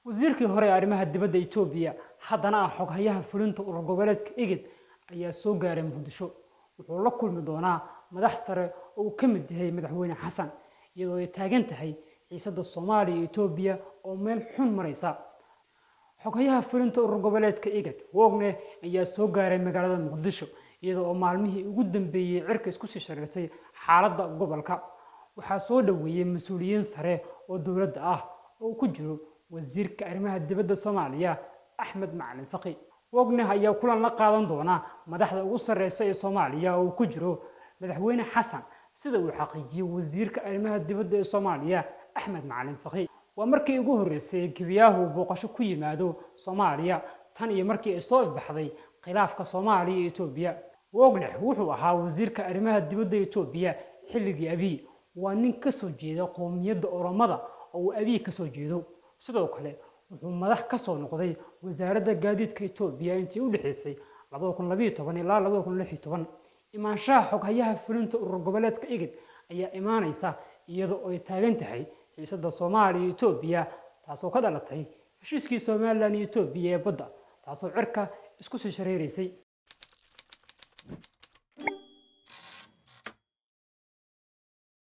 wasiirkii hore ee arrimaha dibadda etoobiya haddana ah xoghayaha fulinta urur goboleedka igid ayaa soo gaaray muqdisho wuxuu la kulmi doonaa madax sare oo uu ka mid yahay madaxweyne xasan iyadoo ay taagan tahay xiisadda soomaaliya iyo etoobiya oo meel xun maraysa xoghayaha fulinta urur goboleedka igad wogne ayaa soo gaaray magaalada muqdisho iyada oo maalmihii ugu dambeeyey cirka isku sii shareertay xaaladda gobolka waxaa soo dhoweeyey mas-uuliyiin sare oo dowladda ah oo uu ku jiro wasiirka arrimaha dibadda soomaaliya axmed macalin faqi wogne ayaa kulan la qaadan doona madaxda ugu sarreysa ee soomaaliya oo uu ku jiro madaxweyne xasan sida uu xaqiijiyey wasiirka arrimaha dibadda ee soomaaliya axmed macalin faqi waa markii ugu horreysay gebiyaahu booqasho ku yimaado soomaaliya tan iyo markii ay soo ifbaxday khilaafka soomaaliya iyo etoobiya wogne wuxuu ahaa wasiirka arrimaha dibadda etoobiya xilligii abiy waa nin ka soo jeeda qowmiyadda oromada oo uu abiy ka soo jeedo sidoo kale wuxuu madax ka soo noqday wasaaradda gaadiidka etoobiya intii u dhexaysay ilaa imaanshaha xoghayaha fulinta urur goboleedka igid ayaa imaanaysa iyadoo ay taagan tahay xiisadda soomaaliya iyo etoobiya taasoo ka dhalatay heshiiskii somalilan iyo etoobiya ee badda taasoo cirka isku sii shareeraysay